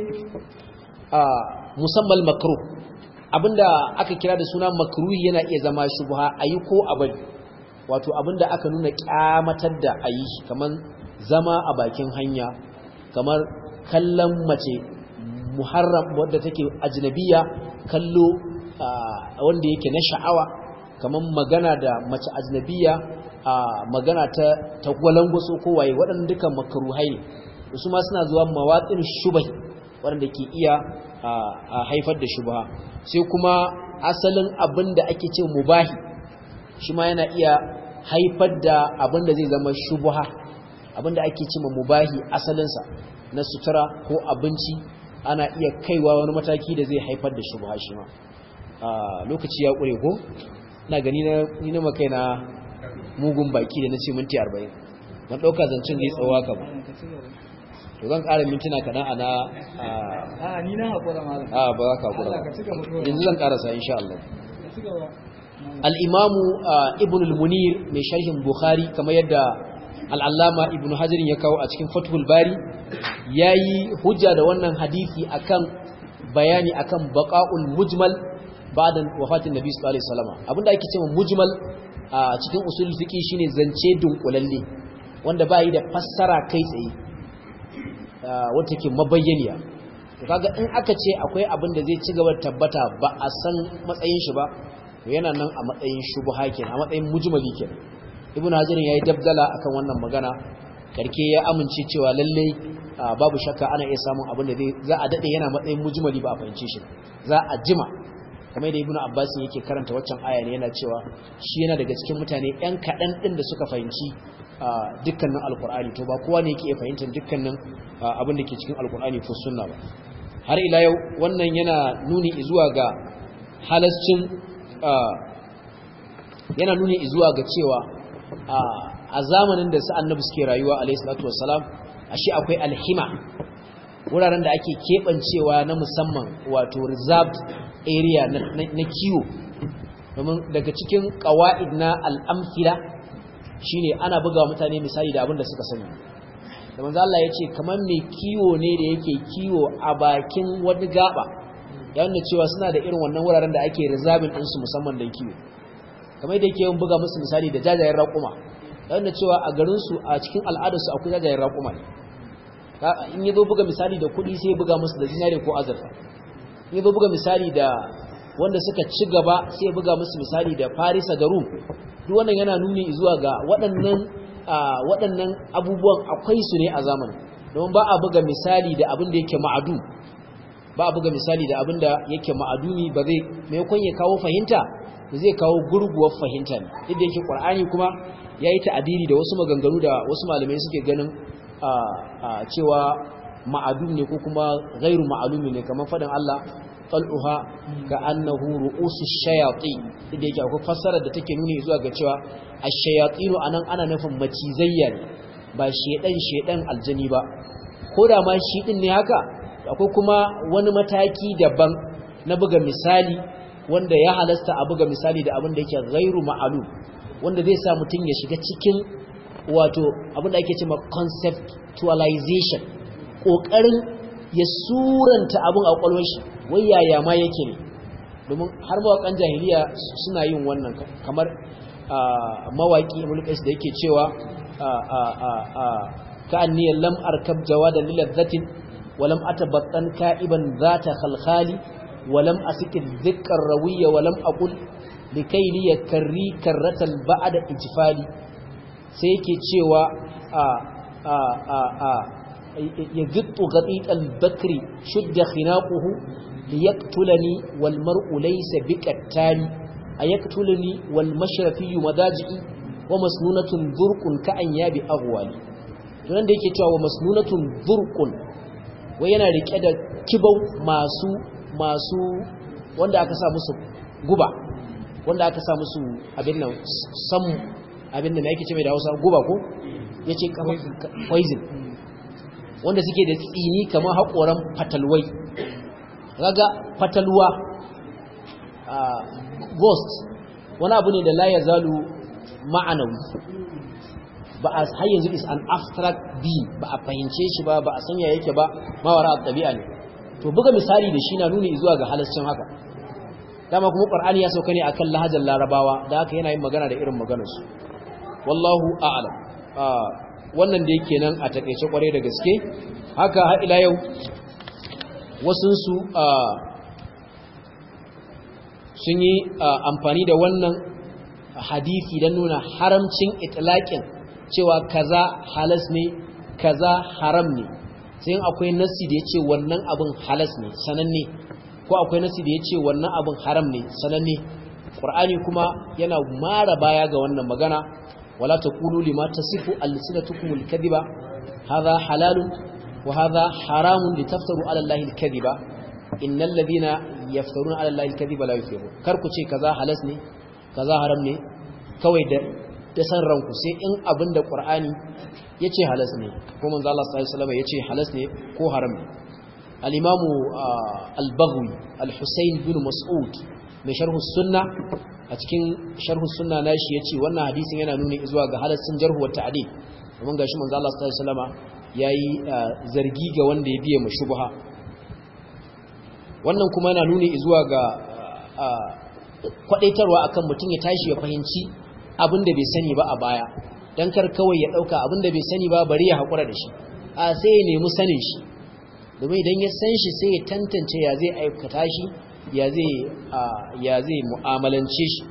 musamman makruh abinda aka kira da suna makruhi yana iya zama shubha ayi ko abari wato abinda aka nuna kyamatar da ayi kamar zama a bakin hanya kamar kallon mace muharram wadda take ajnabiya kallo wanda yake na sha'awa kamar magana da mace ajnabiya magana ta ta gwalangwaso ko waye waɗannan dukan makruhai ne su ma suna zuwa mawatsin shubahi waɗanda ke iya haifar da shubha sai kuma asalin abin da ake ce mubahi shi ma yana iya haifar da abin da zai zama shubha abin da ake ce mubahi asalinsa na sutura ko abinci ana iya kaiwa wani mataki da zai haifar da shubha shi ma lokaci ya ƙure ko na gani ni na makai na mugun baki da na ce minti 40 ban ɗauka zancen zai tsawa ka ba to zan ƙara mintuna kaɗan a na a ni na haƙura malam a ba za ka haƙura yanzu zan ƙarasa insha Allah al'imamu ibn al-munir mai sharhin bukhari kamar yadda al'allama ibn hajjirin ya kawo a cikin fathul bari ya yi hujja da wannan hadithi akan bayani akan baƙa'ul mujmal ba'dan wafatin nabi sallallahu alaihi wasallam abinda ake cewa mujmal a cikin usul fiqi shine zance dunkulalle wanda ba yi da fassara kai tsaye wata ke mabayyaniya to kaga in aka ce akwai abin da zai ci gaba da tabbata ba a san matsayin shi ba to yana nan a matsayin shubha kenan a matsayin mujmali kenan ibnu hajar yayi dabdala akan wannan magana karke ya amince cewa lalle babu shakka ana iya samun abin da zai za a dade yana matsayin mujmali ba a fahimce shi za a jima kamar da ibnu abbas yake karanta waccan aya ne yana cewa shi yana daga cikin mutane yan kadan din da suka fahimci dukkanin alkur'ani to ba kowa ne yake iya fahimtar dukkanin abin da ke cikin alkur'ani ko sunna ba har ila yau wannan yana nuni zuwa ga halascin yana nuni zuwa ga cewa a zamanin da su annabi suke rayuwa alayhi salatu wassalam ashe akwai alhima wuraren da ake keɓancewa na musamman wato reserved area na kiwo domin daga cikin ƙawa'id na al'amfila shine ana buga mutane misali da abin da suka sani da manzo Allah yace kamar mai kiwo ne da yake kiwo a bakin wani gaba yana cewa suna da irin wannan wuraren da ake reserving din su musamman dan kiwo kamar yadda yake buga musu misali da jajayen raƙuma yana cewa a garin su a cikin al'adar su akwai jajayen raƙuma ne in yazo buga misali da kuɗi sai buga musu da zinare ko azurfa in yazo buga misali da wanda suka ci gaba sai buga musu misali da Farisa da Rum duk wannan yana nuni zuwa ga waɗannan waɗannan abubuwan akwai su ne a zamanin domin ba a buga misali da abin da yake ma'adu ba a buga misali da abin da yake ma'aduni ba zai maimakon ya kawo fahimta da zai kawo gurguwar fahimta ne duk da yake qur'ani kuma ya yi ta'adiri da wasu maganganu da wasu malamai suke ganin cewa ma'adun ne ko kuma gairu ma'alumi ne kamar faɗin Allah qal'uha ka annahu ru'usu shayatin inda yake akwai fassarar da take nuni zuwa ga cewa ash-shayatinu anan ana nufin macizayya ne ba shedan shedan aljani ba ko da ma shi din ne haka akwai kuma wani mataki daban na buga misali wanda ya halasta a buga misali da abin da yake ghairu ma'lum wanda zai sa mutum ya shiga cikin wato abin da ake cewa conceptualization kokarin ya suranta abin a kwalwar shi wai yaya ma yake ne domin har mawakan jahiliya suna yin wannan kamar mawaki mulkais da yake cewa ka anniyar lam arkab jawadan liladhatin walam atabattan ka'iban zata khalkhali walam asikin dhikkar rawiya walam aqul likai li yakarri karratal ba'da ijfali sai yake cewa a a a a يجط غطيط البكر شد خناقه ليقتلني والمرء ليس بكتالي أيقتلني والمشرفي مداجئي ومسنونة ذرق كأنياب أغوالي tunan da yake cewa wa masnunatun zurqun wai yana rike da kibau masu masu wanda aka sa musu guba wanda aka sa musu abin nan sam abin nan yake ce mai da Hausa guba ko yace kamar poison wanda suke da tsini kamar haƙoran fatalwai raga fatalwa ghost wani abu ne da la ya zalu ma'anawi ba a har yanzu is an abstract being ba a fahimce shi ba ba a sanya yake ba mawara tabi'a ne to buga misali da shi na nuni zuwa ga halascin haka dama kuma qur'ani ya sauka ne akan lahajar larabawa da haka yana yin magana da irin maganar su wallahu a'lam wannan da yake nan a takeice kware da gaske haka har ila yau wasun su sun yi amfani da wannan hadisi don nuna haramcin itlaqin cewa kaza halas ne kaza haram ne sai akwai nassi da yace wannan abin halas ne sananne ko akwai nassi da yace wannan abin haram ne sananne qur'ani kuma yana mara baya ga wannan magana wala taqulu lima tasifu alsinatukum alkadhiba hadha halalun wa hadha haramun litaftaru ala allahi alkadhiba innal ladina yaftaruna ala allahi alkadhiba la yuflihun kar ku ce kaza halas ne kaza haram ne kawai da da san ranku sai in abin da qur'ani yace halas ne ko manzo Allah sallallahu alaihi wasallam yace halas ne ko haram ne al-imamu al-baghwi al-husayn bin mas'ud mai sharh sunna a cikin sharh sunna nashi yace wannan hadisin yana nuni zuwa ga halaccin jarh wa ta'dil domin gashi manzo Allah sallallahu alaihi wasallam yayi zargi ga wanda ya biye mu shubha wannan kuma yana nuni zuwa ga kwadaitarwa akan mutum ya tashi ya fahimci abin da bai sani ba a baya dan kar kawai ya dauka abin da bai sani ba bari ya hakura da shi a sai ya nemi sanin shi domin idan ya san shi sai ya tantance ya zai aikata shi ya zai ya zai mu'amalance shi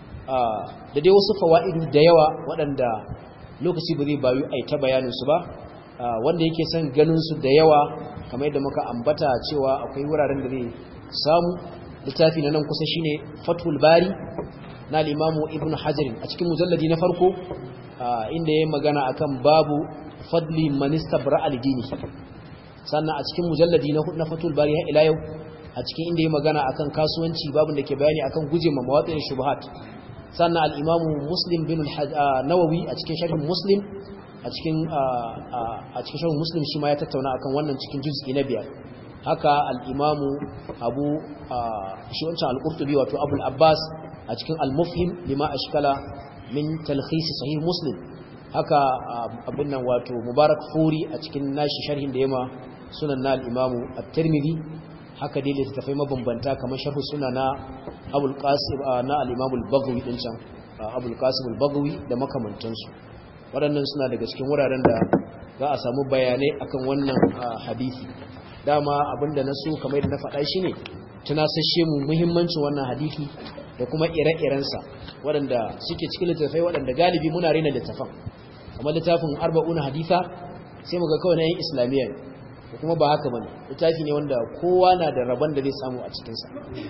da dai wasu fawaidu da yawa waɗanda lokaci ba zai bayu ai ta bayanin su ba wanda yake son ganin su da yawa kamar yadda muka ambata cewa akwai wuraren da zai samu littafi na nan kusa shine Fathul Bari na al-Imamu Ibn Hajar a cikin mujalladi na farko inda yayin magana akan babu fadli man istabra al-dini sannan a cikin mujalladi na na Fathul Bari har ila yau a cikin inda yayin magana akan kasuwanci babun da ke bayani akan guje ma mawaqin shubuhat sannan al-Imamu Muslim bin Nawawi a cikin sharhin Muslim a cikin a cikin sharhin Muslim shi ma ya tattauna akan wannan cikin juz'i na biyar haka al'imamu abu shi wancan al'urtubi wato abul abbas a cikin al-mufhim lima a shikala min talhisi sahih muslim haka abin nan wato mubarak furi a cikin nashi sharhin da yama sunan na al'imamu a tirmidhi haka dai littattafai mabambanta kamar sharhu suna na abul qasim na al-imamu al-baghawi din can abul qasim al-baghawi da makamantansu waɗannan suna daga cikin wuraren da za a samu bayanai akan wannan hadisi dama abinda na so kamar da na faɗa shi ne tunasashe mu muhimmancin wannan hadisi da kuma ire-irensa waɗanda suke cikin littattafai waɗanda galibi muna rena littafan kamar littafin arba'una haditha sai muga kawai na yin islamiyya ne kuma ba haka bane littafi ne wanda kowa na da rabon da zai samu a cikinsa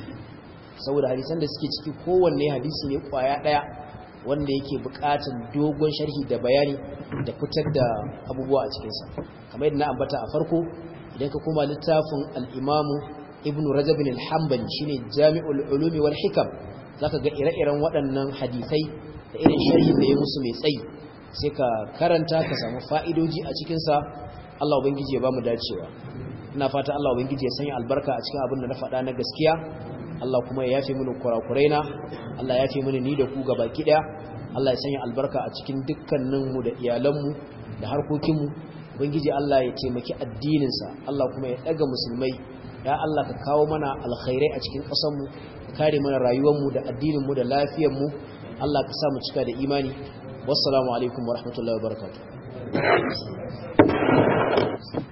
saboda hadisan da suke ciki kowanne hadisi ne kwaya ɗaya wanda yake buƙatar dogon sharhi da bayani da fitar da abubuwa a cikinsa kamar yadda na ambata a farko idan ka koma littafin al'imamu ibn rajabin al-hambali shi ne jami'ul ulumi wal hikam za ka ga ire-iren waɗannan hadisai da irin sharhin da ya musu mai tsayi sai ka karanta ka samu fa'idoji a cikinsa Allah Ubangiji ya ba mu dacewa ina fata Allah Ubangiji ya sanya albarka a cikin abin da na faɗa na gaskiya Allah kuma ya yafe mini kurakurai na Allah ya yafe mini ni da ku gaba ki ɗaya Allah ya sanya albarka a cikin dukkaninmu da iyalanmu da harkokinmu ubangiji Allah ya taimaki addininsa Allah kuma ya daga musulmai ya Allah ka kawo mana alkhairai a cikin ƙasarmu ka kare mana rayuwarmu da addininmu da lafiyarmu Allah ka sa mu cika da imani wassalamu alaikum wa rahmatullahi wa barakatuh